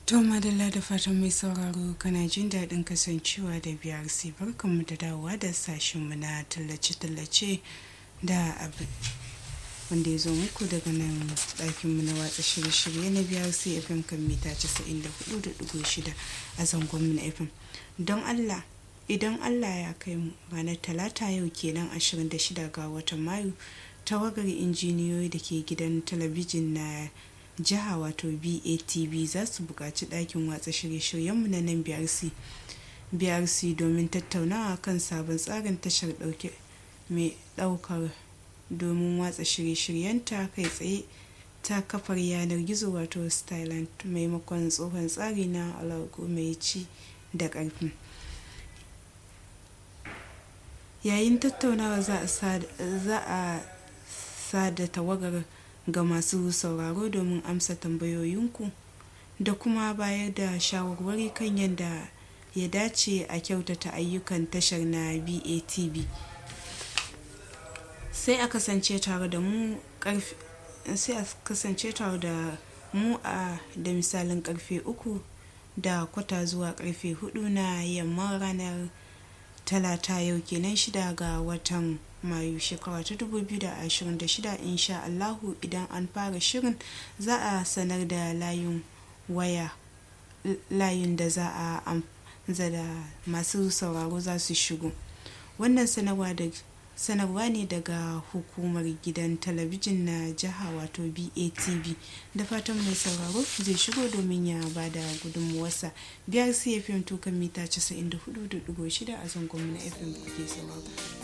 To madalla da fatan mai sauraro kana jin daɗin kasancewa da BRC barkanmu da dawowa da sashenmu na tallace-tallace da abin wanda ya zo muku daga nan ɗakinmu na watsa shirye-shirye na BRC FM kan mita 94.6 a zangonmu na FM. Don Allah idan Allah ya kai mu ranar talata yau kenan 26 ga watan Mayu tawagar injiniyoyi da ke gidan talabijin na jiha wato batv za su buƙaci ɗakin watsa shirye-shiryenmu na nan brc brc domin tattaunawa kan sabon tsarin tashar ɗauke mai ɗaukar domin watsa shirye-shiryenta kai tsaye ta kafar yanar gizo wato stylant maimakon tsohon tsari na alaƙo mai ci da ƙarfi yayin tattaunawa za a sada tawagar ga masu sauraro domin amsa tambayoyinku da kuma bayar da shawarwari kan yadda ya dace a kyautata ayyukan tashar na batv sai a kasance tare da mu sai a kasance tare da mu a da misalin karfe uku da kwata zuwa karfe hudu na yamman ranar talata yau kenan shida ga watan mayu shekara ta 2026 insha Allahu idan an fara shirin za a sanar da layin waya layin da za a da masu sauraro za su shigo wannan sanarwa da sanarwa ne daga hukumar gidan talabijin na jiha wato batv da fatan mai sauraro zai shigo domin ya ba da gudunmuwarsa biyar cfm tukan mita 94.6 a zangon na fm kuke sauraro